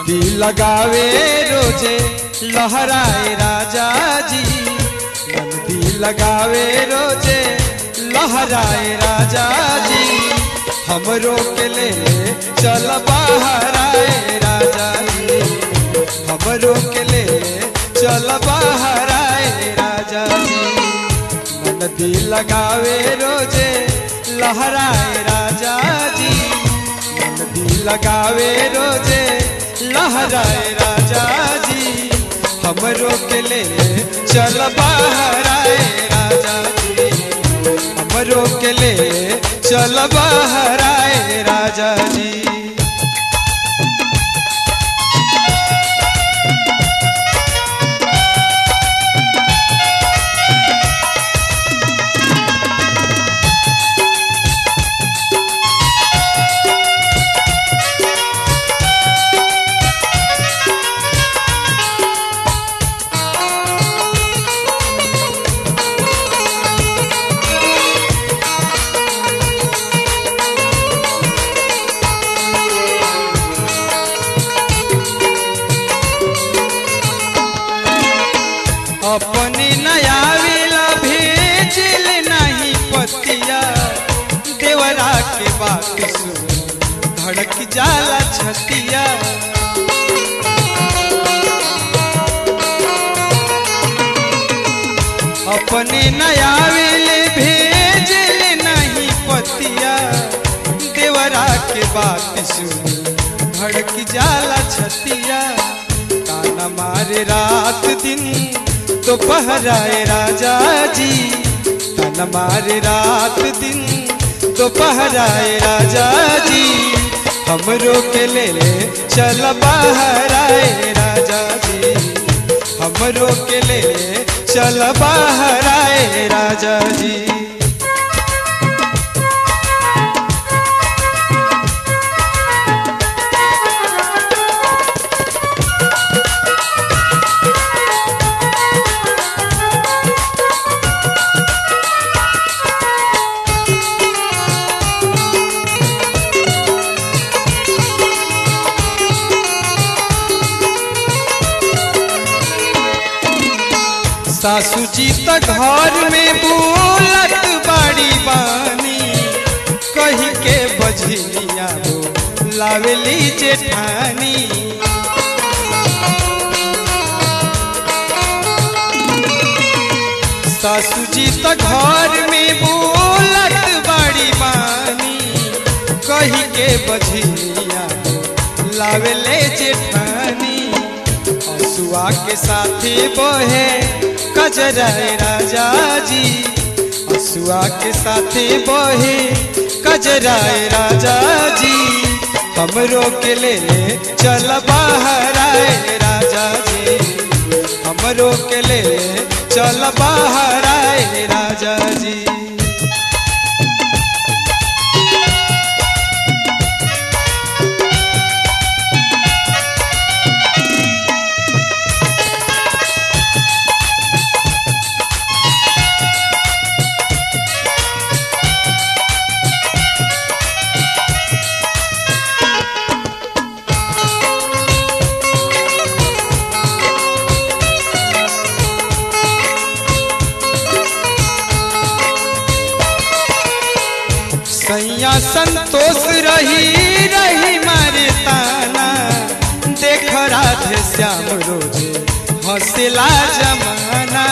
नदी लगावे रोजे लहराए राजा जी नदी लगावे रोजे लहराए राजा जी हमरो के ले चल बाहर आए राजा जी हमरो के ले चल बाहर आए राजा जी नदी लगावे रोजे लहराए राजा जी नदी लगावे रोजे लहराए राजा जी हमरो के ले चल बाहर आए राजा जी हमरो के ले चल बाहर आए राजा जी अपने नयाविला भेजिल नहीं पतिया देवरा के बात सुन धड़क जाला छतिया अपने नयाविल भेजिल नहीं पतिया देवरा के बात सुन धड़क जाला छतिया ताना मारे रात दिन दोपहराए राजा जी तन मारे रात दिन दोपहराए राजा जी हमरो के ले ले चल बाहर आए राजा जी हमरो के ले ले चल बाहर आए राजा जी सासू जी त घर में बोलत बड़ी बानी कही के बजनिया वो लावेली जेठानी सासू जी त घर में बोलत बड़ी बानी कही के बजनिया वो लावेले जेठानी हसुआ के साथी बहे कजराए राजा जी हसुआ के साथी बहे कजराए राजा जी हमरो के ले ले चल बाहर आए राजा जी हमरो के ले ले चल बाहर आए राजा जी सैया संतोष रही रही मारे ताना देख राधे श्याम रोजे हंसला जमाना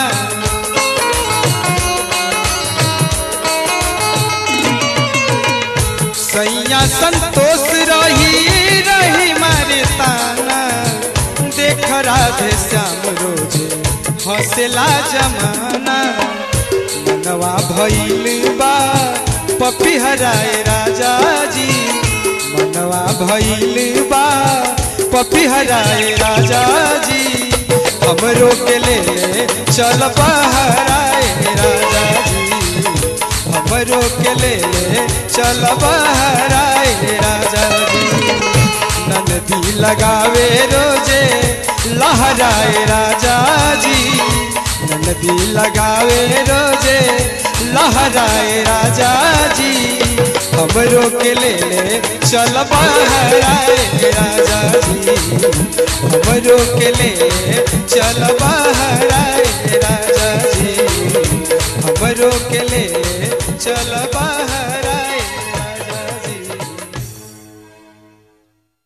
सैया संतोष रही रही मारे ताना देख राधे श्याम रोजे हंसला जमाना मनवा भइल बा पपी हराए राजा जी मनवा भइल बा पपी हराए राजा जी हमरो के ले चल बहराए राजा जी हमरो के ले चल बहराए राजा जी नदी लगावे रोजे लहराए राजा जी नदी लगावे रोजे लहराए राजा जी हमरो के ले ले चल बहराए राजा जी हमरो के ले ले चल